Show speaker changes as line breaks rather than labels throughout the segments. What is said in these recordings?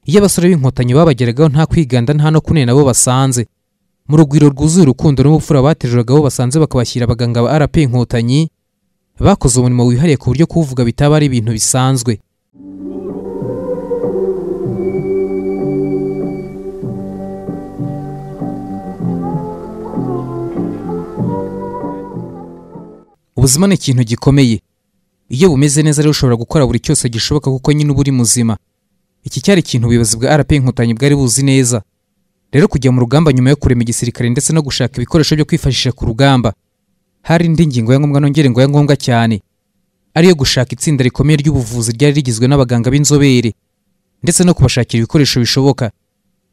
iyo abasore b'inkotanyi babageragaho nta kwiganda nta no kunena bo basanze mu rugwiro rwuzuye urukundo n'ubupfura bateruraga bo basanze bakabashyira abaganga ba rp inkotanyi bakoze umurimo wihariye ku buryo kuwuvuga bitaba ari ibintu bisanzwe ubuzima ni ikintu gikomeye iyo bumeze neza rero ushobora gukora buri cyose gishoboka kuko nyine uba uri muzima iki cyari ikintu ubuyobozi bwa rp inkotanyi bwari buzi neza rero kujya mu rugamba nyuma yo kurema igisirikare ndetse no gushaka ibikoresho byo kwifashisha ku rugamba hari indi ngingo ya ngombwa nongere ngo ya ngombwa cyane ariyo gushaka itsinda rikomeye ry'ubuvuzi ryari rigizwe n'abaganga b'inzobere ndetse no kubashakira ibikoresho bishoboka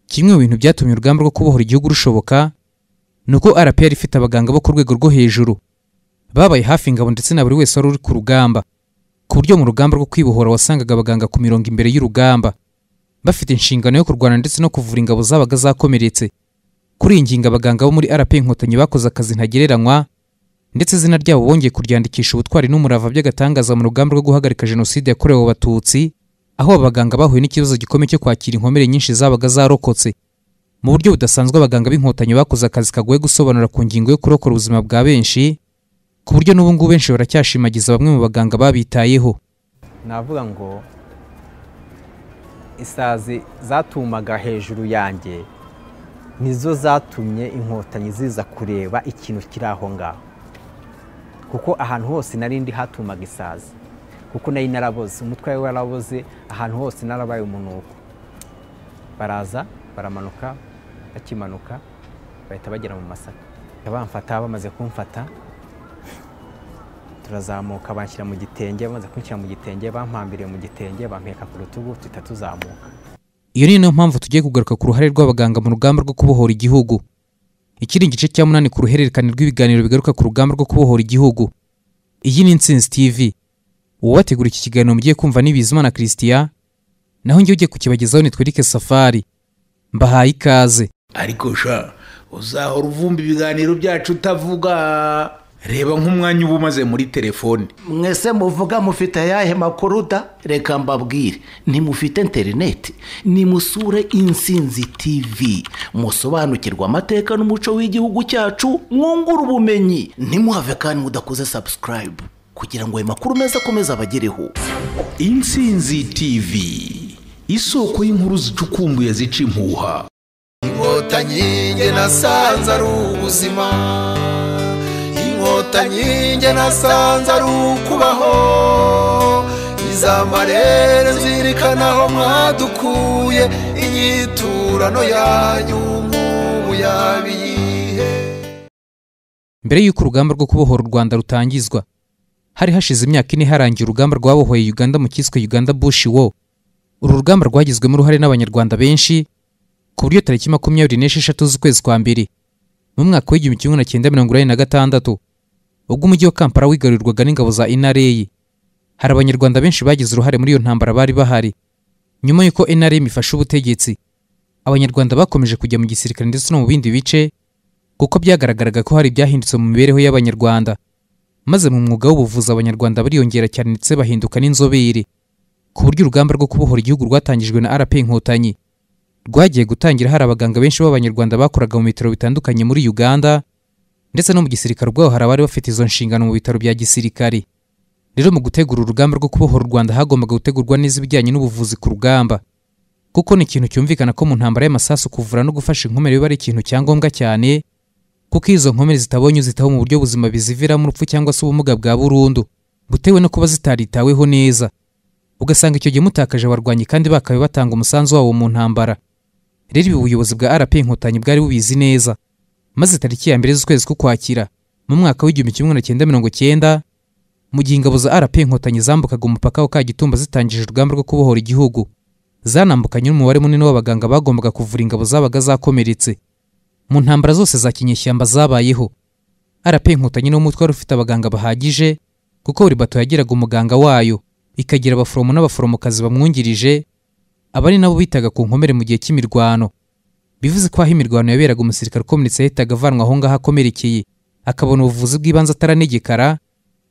kimwe mu bintu byatumye urugamba rwo kubohora igihugu rushoboka ni uko rp yari ifite abaganga bo ku rwego rwo hejuru babaye hafi ingabo ndetse na buri wese wari uri ku rugamba ku buryo mu rugamba rwo kwibohora wasangaga abaganga ku mirongo imbere y'urugamba bafite inshingano yo kurwana ndetse no kuvura ingabo zabaga zakomeretse kuri iyi ngingo abaganga bo muri rp inkotanyi bakoze akazi ntagereranywa ndetse izina ryabo bongeye kuryandikisha ubutwari n'umurava by'agatangaza mu rugamba rwo guhagarika jenoside yakorewe abatutsi aho abaganga bahuye n'ikibazo gikomeye cyo kwakira inkomere nyinshi zabaga zarokotse mu buryo budasanzwe abaganga b'inkotanyi bakoze akazi kagoye gusobanura ku ngingo yo kurokora ubuzima bwa benshi ku buryo n'ubu ngubu benshi baracyashimagiza bamwe mu baganga babitayeho
navuga ngo isazi zatumaga hejuru yanjye nizo zatumye inkotanyi ziza kureba ikintu kiri aho ngaho kuko ahantu hose narindi hatumaga isazi kuko nayo naraboze umutwe wawe waraboze ahantu hose narabaye umunuko baraza baramanuka bakimanuka bahita bagera mu masaka bamfata bamaze kumfata turazamuka banshyira mu gitenge bamaze kunshyira mu gitenge bampambiriye mu gitenge bampeka ku rutugu tuhita tuzamuka
iyo ni nayo mpamvu tugiye kugaruka ku ruhare rw'abaganga mu rugamba rwo kubohora igihugu iki ni igice cya munani ku ruhererekane rw'ibiganiro bigaruka ku rugamba rwo kubohora igihugu iyi ni insinzi tv uwabategura iki kiganiro mugiye kumva ni bizimana christian naho njye ugiye kukibagezaho ni twirike safari mbahaye ikaze
ariko sha uzahora uvumba ibiganiro byacu utavuga reba nk'umwanya uba umaze muri telefone
mwese muvuga mufite ayahe makuru da reka mbabwire ntimufite interineti nimusure insinzi tivi musobanukirwa amateka n'umuco w'igihugu cyacu mwungura ubumenyi ntimuhave kandi mudakoze sabusikarayibu kugira ngo ayo makuru meza akomeze abagereho
insinzi tivi isoko y'inkuru zicukumbuye zica impuha
inkotanyi nge nasanze ari ubuzima inkotanyi njye nasanze ari ukubaho izamarere nzirikana aho mwadukuye inyiturano yanyu nk'ubu yabiyihe
mbere y'uko urugamba rwo kubohora u rwanda rutangizwa hari hashize imyaka ine harangiye urugamba rwabohoye uganda mu cyiswe uganda bushi wo uru rugamba rwagizwemo uruhare n'abanyarwanda benshi ku buryo tariki makumyabiri n'esheshatu z'ukwezi kwa mbere mu mwaka w'igihumbi kimwe na cyenda mirongo inani na gatandatu ubwo umujyi wa kampala wigarurirwaga n'ingabo za inareyi hari abanyarwanda benshi bagize uruhare muri iyo ntambara bari bahari nyuma y'uko inareyim ifashe ubutegetsi abanyarwanda bakomeje kujya mu gisirikare ndetse no mu bindi bice kuko byagaragaraga ko hari ibyahindutse mu mibereho y'abanyarwanda maze mu mwuga w'ubuvuzi abanyarwanda bariyongera cyane ndetse bahinduka n'inzobere ku buryo urugamba rwo kubohora igihugu rwatangijwe na rp inkotanyi rwagiye gutangira hari abaganga benshi b'abanyarwanda bakoraga mu bitaro bitandukanye muri uganda ndetse no mu gisirikare ubwabo hari abari bafite izo nshingano mu bitaro bya gisirikare rero mu gutegura urugamba rwo kubohora u rwanda hagombaga gutegurwa neza ibijyanye n'ubuvuzi ku rugamba kuko ni ikintu cyumvikana ko mu ntambara y'amasasu kuvura no gufasha inkomere biba ari ikintu cya ngombwa cyane kuko iyo izo nkomere zitabonye uzitaho mu buryo buzima biziviramo urupfu cyangwa se ubumuga bwa burundu butewe no kuba zitaritaweho neza ugasanga icyo gihe mutakaje abarwanyi kandi bakabe batanga umusanzu wabo mu ntambara rero ibi ubuyobozi bwa rp inkotanyi bwari bubizi neza maze tariki ya mbere z'ukwezi k'ukwakira mu mwaka w'igihumbi kimwe na cyenda mirongo cyenda mu gihe ingabo za rp inkotanyi zambukaga umupaka wa kagitumba zitangije urugamba rwo kubohora igihugu zanambukanye n'umubare munini w'abaganga bagombaga kuvura ingabo zabaga zakomeretse mu ntambara zose za kinyeshyamba zabayeho rp inkotanyi ni umutwe wari ufite abaganga bahagije kuko buri bato yagiraga umuganga wayo ikagira abaforomo n'abaforomokazi bamwungirije aba ari nabo bitaga ku nkomere mu gihe cy'imirwano bivuze ko aho imirwano yaberaga umusirikare ukomeretse yahitaga avanwa aho ngaho akomerekeye akabona ubuvuzi bw'ibanze ataranegekara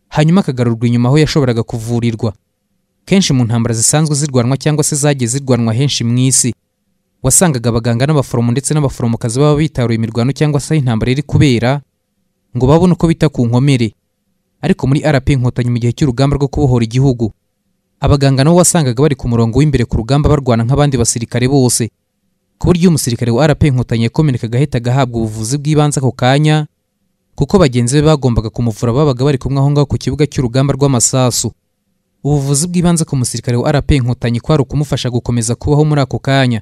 hanyuma akagarurwa inyuma aho yashoboraga kuvurirwa kenshi mu ntambara zisanzwe zirwanwa cyangwa se zagiye zirwanwa henshi mu isi wasangaga abaganga n'abaforomo ndetse n'abaforomokazi baba bitaruye imirwano cyangwa se aho intambara iri kubera ngo babone uko bita ku nkomere ariko muri rp inkotanyi mu gihe cy'urugamba rwo kubohora igihugu abaganga nabo wasangaga bari ku murongo w'imbere ku rugamba barwana nk'abandi basirikare bose ku buryo iyo umusirikare wa rp inkotanyi yakomereka agahita agahabwa ubuvuzi bw'ibanze ako kanya kuko bagenzi be bagombaga kumuvura babaga bari kumwe aho ngaho ku kibuga cy'urugamba rw'amasasu ubuvuzi bw'ibanze ku musirikare wa rp inkotanyi kwari ukumufasha gukomeza kubaho muri ako kanya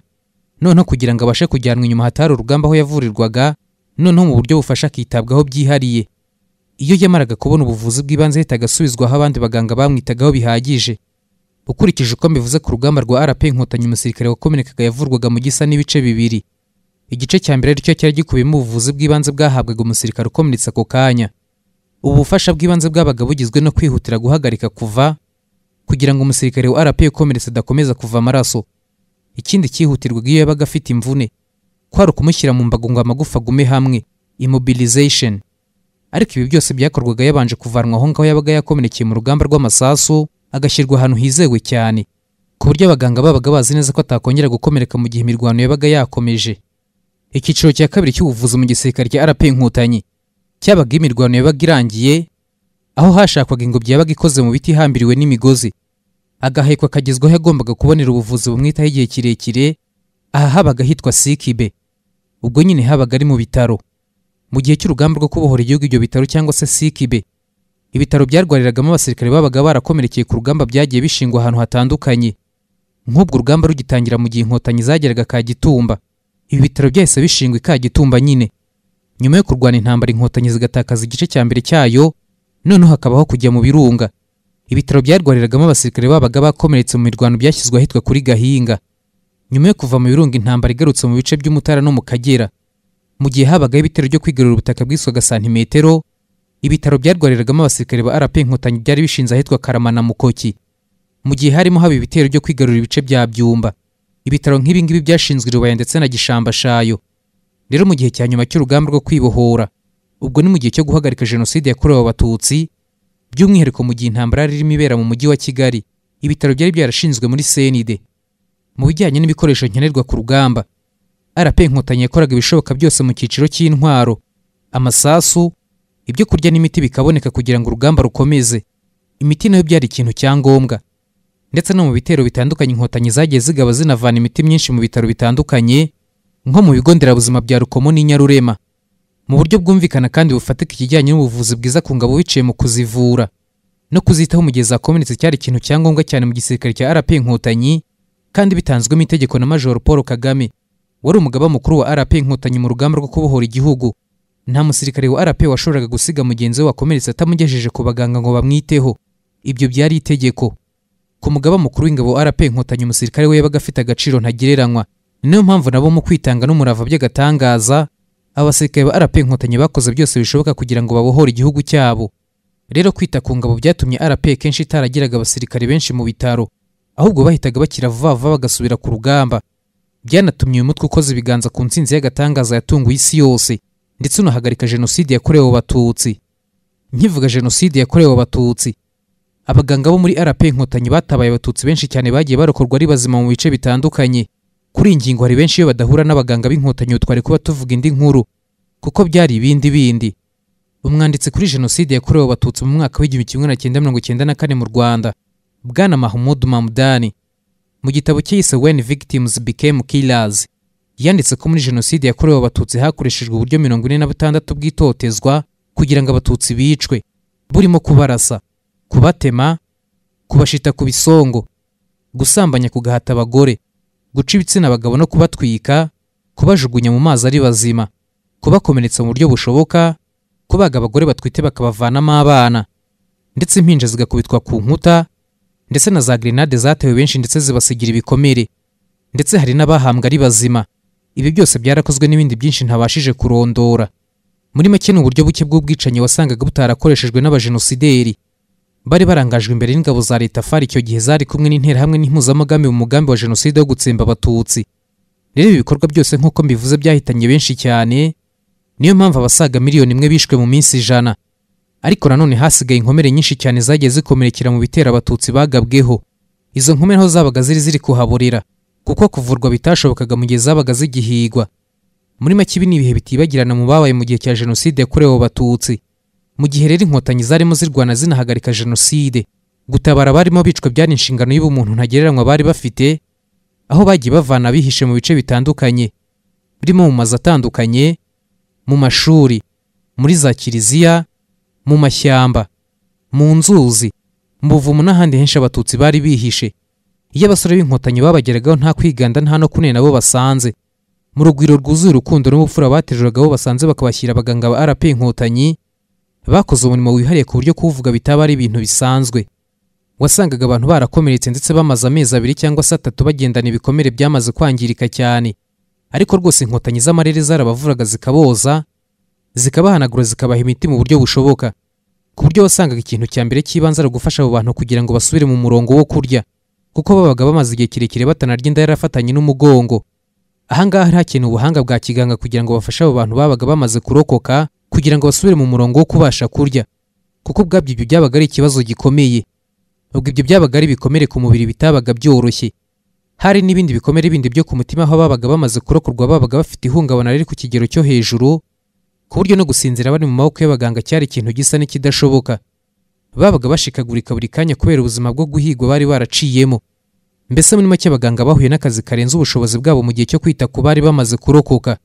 noneho kugira ngo abashe kujyanwa inyuma hatari urugamba aho yavurirwaga noneho mu buryo bufasha akitabwaho byihariye iyo yamaraga kubona ubuvuzi bw'ibanze ahita agasubizwaho abandi baganga bamwitagaho bihagije ukurikije uko mbivuze ku rugamba rwa rp inkotanyi umusirikare wakomerekaga yavurwaga mu gisa n'ibice bibiri igice cya mbere aricyo cyari gikubiyemo ubuvuzi bw'ibanze bwahabwaga umusirikare ukomeretse ako kanya ubu bufasha bw'ibanze bwabaga bugizwe no kwihutira guhagarika kuva kugira ngo umusirikare wa rp ukomeretse adakomeza kuva amaraso ikindi cyihutirwaga iyo yabaga afite imvune kwari ukumushyira mu mbago ngo amagufa agume hamwe immobilization ariko ibi byose byakorwaga yabanje kuvanwa aho ngaho yabaga yakomerekeye mu rugamba rw'amasasu agashyirwa ahantu hizewe cyane ku buryo abaganga babaga bazi neza ko atakongera gukomereka mu gihe imirwano yabaga yakomeje icyiciro cya kabiri cy'ubuvuzi mu gisirikare cya rp inkotanyi cyabaga iyo imirwano yabaga irangiye aho hashakwaga ingobyi yabaga ikoze mu biti ihambiriwe n'imigozi agahekwa akagezwaho yagombaga kubonera ubuvuzi bumwitaho igihe kirekire aha habaga hitwa sikibe ubwo nyine habaga ari mu bitaro mu gihe cy'urugamba rwo kubohora igihugu ibyo bitaro cyangwa se sikibe ibitaro byarwariragamo abasirikare babaga barakomerekeye ku rugamba byagiye bishingwa ahantu hatandukanye nk'ubwo urugamba rugitangira mu gihe inkotanyi zageraga kagitumba ibi bitaro byahise bishingwa i kagitumba nyine nyuma yo kurwana intambara inkotanyi zigatakaza igice cya mbere cyayo noneho hakabaho kujya mu birunga ibitaro byarwariragamo abasirikare babaga bakomeretse mu mirwano byashyizwe ahitwa kuri gahinga nyuma yo kuva mu birunga intambara igarutse mu bice by'umutara no mu kagera mu gihe habagaho ibitero byo kwigarurira ubutaka bwiswaga santimetero ibitaro byarwariragamo abasirikare ba rp inkotanyi byari bishinze ahitwa karamana mukoki mu gihe harimo haba ibitero byo kwigarurira ibice bya byumba ibitaro nk'ibingibi byashinzwe i rubaya ndetse na gishamba shayo rero mu gihe cya nyuma cy'urugamba rwo kwibohora ubwo ni mu gihe cyo guhagarika jenoside yakorewe abatutsi by'umwihariko mu gihe intambara yari irimo ibera mu mujyi wa kigali ibitaro byari byarashinzwe muri senide mu bijyanye n'ibikoresho nkenerwa ku rugamba rp inkotanyi yakoraga ibishoboka byose mu cyiciro cy'intwaro amasasu ibyo kurya n'imiti bikaboneka kugira ngo urugamba rukomeze imiti nayo byari ikintu cya ngombwa ndetse no mu bitero bitandukanye inkotanyi zagiye zigaba zinavana imiti myinshi mu bitaro bitandukanye nko mu bigo nderabuzima bya rukomo n'i nyarurema mu buryo bwumvikana kandi bufatika ikijyanye n'ubuvuzi bwiza ku ngabo biciye mu kuzivura no kuzitaho mu gihe zakomeretse cyari ikintu cya ngombwa cyane mu gisirikare cya rp inkotanyi kandi bitanzwemo itegeko na majoro paul kagame wari umugaba mukuru wa rp inkotanyi mu rugamba rwo kubohora igihugu nta musirikare wa rp washoboraga gusiga mugenzi we wakomeretse atamugejeje ku baganga ngo bamwiteho ibyo byari itegeko ku mugaba mukuru w'ingabo wa rp inkotanyi umusirikare we yabaga afite agaciro ntagereranywa niyo mpamvu nabo mu kwitanga n'umurava by'agatangaza abasirikare ba rp inkotanyi bakoze byose bishoboka kugira ngo babohore igihugu cyabo rero kwita ku ngabo byatumye rp kenshi itaragiraga abasirikare benshi mu bitaro ahubwo bahitaga bakira vuba vuba bagasubira ku rugamba byanatumye uyu mutwe ukoze ibiganza ku ntsinzi y'agatangaza yatunguye isi yose ndetse unahagarika jenoside yakorewe abatutsi nkivuga jenoside yakorewe abatutsi abaganga bo muri rp inkotanyi batabaye abatutsi benshi cyane bagiye barokorwa ari bazima mu bice bitandukanye kuri iyi ngingo hari benshi iyo badahura n'abaganga b'inkotanyi twari kuba tuvuga indi nkuru kuko byari ibindi bindi umwanditsi kuri jenoside yakorewe abatutsi mu mwaka w'igihumbi kimwe na cyenda mirongo cyenda na kane mu rwanda bwana mahmud mamudani mu gitabo cyise when victims became killers yanditse ko muri jenoside yakorewe abatutsi hakoreshejwe uburyo mirongo ine na butandatu bw'itotezwa kugira ngo abatutsi bicwe burimo kubarasa kubatema kubashita ku bisongo gusambanya ku gahata abagore guca ibitsina abagabo no kubatwika kubajugunya mu mazi ari bazima kubakomeretsa mu buryo bushoboka kubaga abagore batwite bakabavanamo abana ndetse impinja zigakubitwa ku nkuta ndetse na za grenade zatewe benshi ndetse zibasigira ibikomere ndetse hari n'abahambwa ari bazima ibi byose byarakozwe n'ibindi byinshi ntabashije kurondora muri make ni uburyo buke bw'ubwicanyi wasangaga butarakoreshejwe n'abajenosideri bari barangajwe imbere n'ingabo za leta far icyo gihe zari kumwe n'interahamwe n'impuzamugambi mu mugambi wa jenoside wo gutsemba abatutsi rero ibi bikorwa byose nk'uko mbivuze byahitanye benshi cyane niyo mpamvu abasaga miliyoni imwe bishwe mu minsi ijana ariko nanone hasigaye inkomere nyinshi cyane zagiye zikomerekera mu bitera abatutsi bagabweho izo nkumi niho zabaga ziri ziri kuhaburira kuko kuvurwa bitashobokaga mu gihe zabaga zigihigwa muri make ibi ni ibihe bitibagirana mu babaye mu gihe cya jenoside yakorewe abo batutsi mu gihe rero inkotanyi zarimo zirwana zinahagarika jenoside gutabara abarimo bicwa byari inshingano y'ubumuntu ntagereranywa bari bafite aho bagiye bavana abihishe mu bice bitandukanye birimo mu mazu atandukanye mu mashuri muri za kiliziya mu mashyamba mu nzuzi mu buvumo n'ahandi henshi abatutsi bari bihishe iyo abasore b'inkotanyi babageragaho nta kwiganda nta no kunena bo basanze mu rugwiro rwuzuye urukundo n'ubupfura bateruraga bo basanze bakabashyira abaganga ba rp inkotanyi bakoze umurimo wihariye ku buryo kuwuvuga bitaba ari ibintu bisanzwe wasangaga abantu barakomeretse ndetse bamaze amezi abiri cyangwa se atatu bagendana ibikomere byamaze kwangirika cyane ariko rwose inkotanyi z'amarere zarabavuraga zikaboza zikabahanagura zikabaha imiti mu buryo bushoboka ku buryo wasangaga ikintu cya mbere cy'ibanze ari ugufasha abo bantu kugira ngo basubire mu murongo wo kurya kuko babaga bamaze igihe kirekire batanarya inda yarafatanye n'umugongo ahangaha hari hakenewe ubuhanga bwa kiganga kugira ngo bafashe abo bantu babaga bamaze kurokoka kugira ngo basubire mu murongo wo kubasha kurya kuko ubwabyo ibyo byabaga ari ikibazo gikomeye ubwo ibyo byabaga ari ibikomere ku mubiri bitabaga byoroshye hari n'ibindi bikomere bindi byo ku mutima aho ababaga bamaze kurokorwa babaga bafite ihungabana riri ku kigero cyo hejuru ku buryo no gusinzira bari mu maboko y'abaganga cyari ikintu gisa n'ikidashoboka babaga bashikagurika buri kanya kubera ubuzima bwo guhigwa bari baraciyemo mbese muri make abaganga bahuye n'akazi karenze ubushobozi bwabo mu gihe cyo kwita ku bari bamaze kurokoka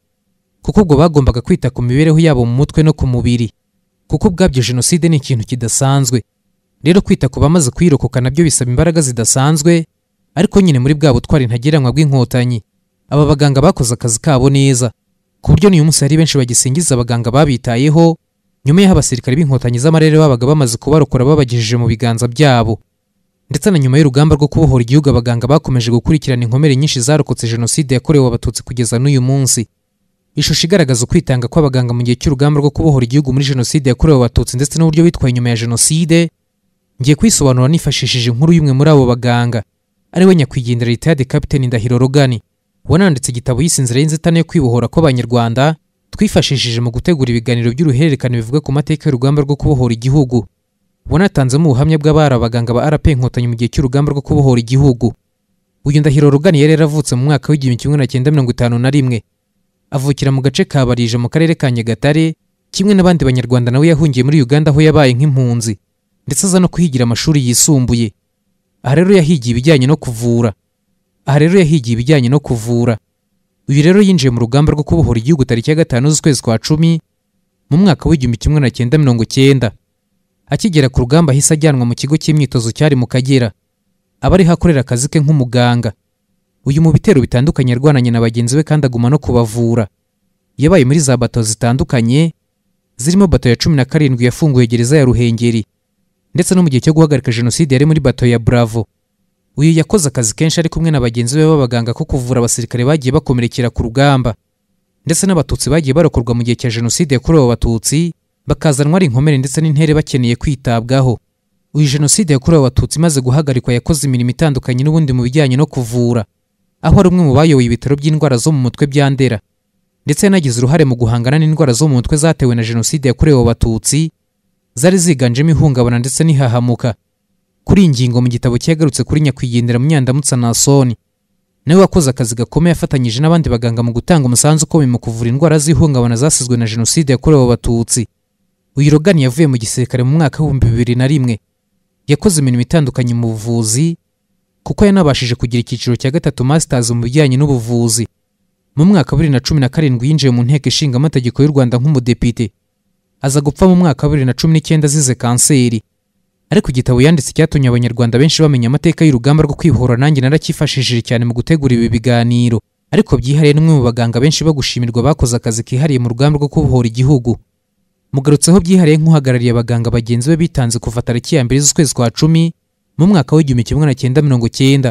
kuko ubwo bagombaga kwita ku mibereho yabo mu mutwe no ku mubiri kuko ubwabyo jenoside ni ikintu kidasanzwe rero kwita ku bamaze kuyirokoka nabyo bisaba imbaraga zidasanzwe ariko nyine muri bwa butwari ntagereranywa bw'inkotanyi aba baganga bakoze akazi kabo neza ku buryo n'uyu munsi hari benshi bagisingiza abaganga babitayeho nyuma y'aho abasirikare b'inkotanyi z'amarere babaga bamaze kubarokora babagejeje mu biganza byabo ndetse na nyuma y'urugamba rwo kubohora igihugu abaganga bakomeje gukurikirana inkomere nyinshi zarokotse jenoside yakorewe abatutsi kugeza n'uyu munsi ishusho igaragaza ukwitanga kw'abaganga mu gihe cy'urugamba rwo kubohora igihugu muri jenoside yakorewe abatutsi ndetse n'uburyo bitwaye nyuma ya jenoside ngiye kwisobanura nifashishije inkuru y'umwe muri abo baganga ari we nyakwigendera ritade kapiteni ndahiro rogani wananditse igitabo y'isinzira y'inzitane yo kwibohora kw'abanyarwanda twifashishije mu gutegura ibiganiro by'uruhererekane bivuga ku mateka y'urugamba rwo kubohora igihugu wanatanzemo ubuhamya bw'abari abaganga ba rp inkotanyi mu gihe cy'urugamba rwo kubohora igihugu uyu ndahiro rugani yari yaravutse mu mwaka w'igihumbi kimwe na cyenda mirongo itanu na rimwe avukira mu gace ka barije mu karere ka nyagatare kimwe n'abandi banyarwanda nawe yahungiye muri uganda aho yabaye nk'impunzi ndetse aza no kuhigira amashuri yisumbuye aha rero yahigiye ibijyanye no kuvura aha rero yahigiye ibijyanye no kuvura uyu rero yinjiye mu rugamba rwo kubohora igihugu tariki ya gatanu z'ukwezi kwa cumi mu mwaka w'igihumbi kimwe na cyenda mirongo icyenda akigera ku rugamba ahise ajyanwa mu kigo cy'imyitozo cyari mu kagera aba ariho akorera akazi ke nk'umuganga uyu mu bitero bitandukanye yarwananye na bagenzi be kandi aguma no kubavura yabaye muri za bato zitandukanye zirimo bato ya cumi na karindwi yafunguye gereza ya ruhengeri ndetse no mu gihe cyo guhagarika jenoside yari muri bato ya buravo uyu yakoze akazi kenshi ari kumwe na bagenzi be b'abaganga ko kuvura abasirikare bagiye bakomerekera ku rugamba ndetse n'abatutsi bagiye barokorwa mu gihe cya jenoside yakorewe abatutsi bakazanwa ari inkomere ndetse n'intere bakeneye kwitabwaho uyu jenoside yakorewe abatutsi imaze guhagarikwa yakoze imirimo itandukanye n'ubundi mu bijyanye no kuvura aho ari umwe mu bayoboye ibitaro by'indwara zo mu mutwe bya ndera ndetse yanagize uruhare mu guhangana n'indwara zo mu mutwe zatewe na jenoside yakorewe abatutsi zari ziganjemo ihungabana ndetse n'ihahamuka kuri iyi ngingo mu gitabo cyagarutse kuri nyakwigendera munyandamutsa nasoni nawe wakoze akazi gakomeye afatanyije n'abandi baganga mu gutanga umusanzu ukomeye mu kuvura indwara z'ihungabana zasizwe na jenoside yakorewe abatutsi uyu rogani yavuye mu gisirikare mu mwaka w'ibihumbi bibiri na rimwe yakoze imirimo itandukanye mu buvuzi kuko yanabashije kugira icyiciro cya gatatu masters mu bijyanye n'ubuvuzi mu mwaka wa bibiri na cumi na karindwi yinjiye mu nteko ishinga amategeko y'u rwanda nk'umudepite aza gupfa mu mwaka wa bibiri na cumi n'icyenda azize kanseri ariko igitabo yanditse cyatumye abanyarwanda benshi bamenya amateka y'urugamba rwo kwibohora nanjye naracyifashishije cyane mu gutegura ibi biganiro ariko byihariye n'umwe mu baganga benshi bagushimirwa bakoze akazi kihariye mu rugamba rwo kubohora igihugu mugarutseho byihariye nk'uhagarariye abaganga bagenzi be bitanze kuva tariki ya mbere z'ukwezi kwa cumi mu mwaka w'igihumbi kimwe na cyenda mirongo cyenda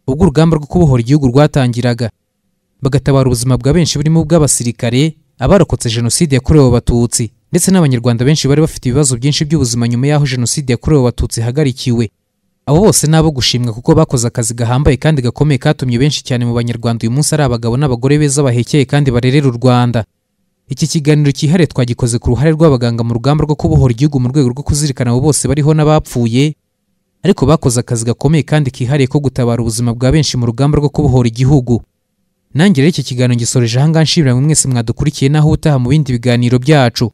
ubwo urugamba rwo kubohora igihugu rwatangiraga bagatabara ubuzima bwa benshi burimo ubw'abasirikare abarokotse jenoside yakorewe abatutsi ndetse n'abanyarwanda benshi bari bafite ibibazo byinshi by'ubuzima nyuma y'aho jenoside yakorewe abatutsi ihagarikiwe abo bose ni abo gushimwa kuko bakoze akazi gahambaye kandi gakomeye katumye benshi cyane mu banyarwanda uyu munsi ari abagabo n'abagore beza bahekeye kandi barerera u rwanda iki kiganiro cyihariye twagikoze ku ruhare rw'abaganga mu rugamba rwo kubohora igihugu mu rwego rwo kuzirikana abo bose bariho n'abapfuye ariko bakoze akazi gakomeye kandi kihariye ko gutabara ubuzima bwa benshi mu rugamba rwo kubohora igihugu nanjye rero iki kiganiro ngisoreje aha ngaha nshimira mwe mwese mwadukurikiye naho utaha mu bindi biganiro byacu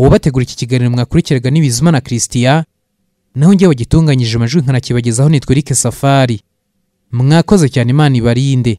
ubategura iki kiganiro mwakurikiraga ni bizima na christian naho njyewe gitunganyije amajwi nkanakibagezaho nitwa Eric Safari mwakoze cyane imana ibarinde